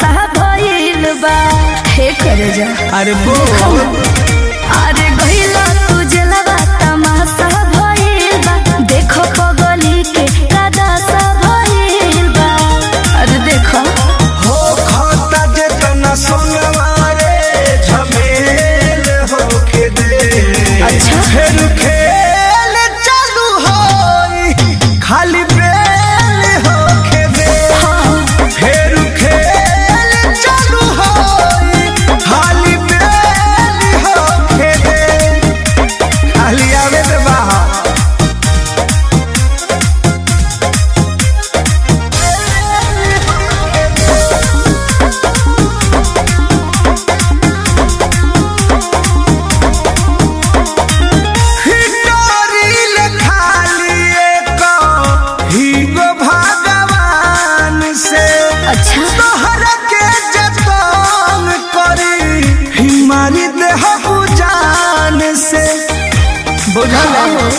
तमाशा भइल बा हे करे जा अरे बोल अरे गइला तू जलवा तमाशा भइल बा देखो पगली के कदासा भइल बा अरे देखो हो खाता जे तना सोनवा रे झमेल होके दे अच्छा। फिर खेल चालू होई खाली बेल होके दे फिर खेल चालू होई खाली बेल होके दे खाली आवे दे बाहर हिटोरिल खाली एक हीगो भगवान से अच्छा तोहरा के जतन करी हिमारी देह जान से बुझल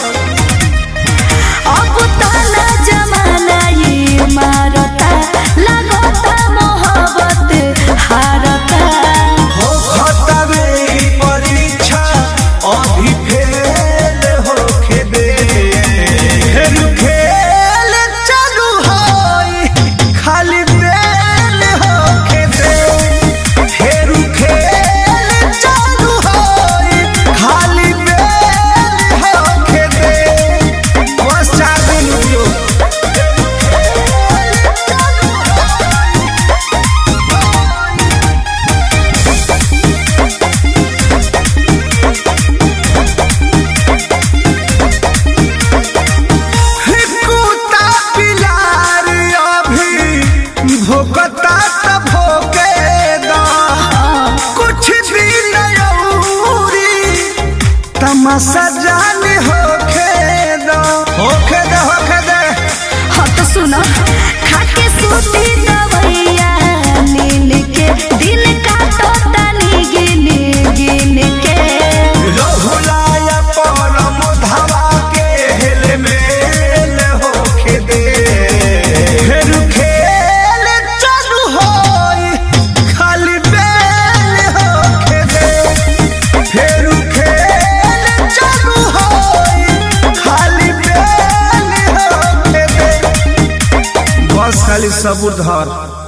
अब ताना जमाना ये मारता लगता मोहब्बत हारता हो खतबे ई परीक्षा अभी फेल होके दे फिर खेल चालू होई खाली बेल होके दे फिर खेल चालू होई खाली बेल होके दे बस चार दिन रुकियो कुत्ता पिलार अभी भोकता त भोके दा कुछ दिन औरी तमाशा जान होखे दा होखे दे होखे दे हाँ तो सुनो खाके सूती दवैया नीन के दिन काटो तनी गिन गिन के रहुलाया परम धावा के हेल मेल होखे दे फिर खेल चालू होई खाली बेल होखे दे फिर खेल चालू होई खाली बेल होखे दे बस खाली सबूर धर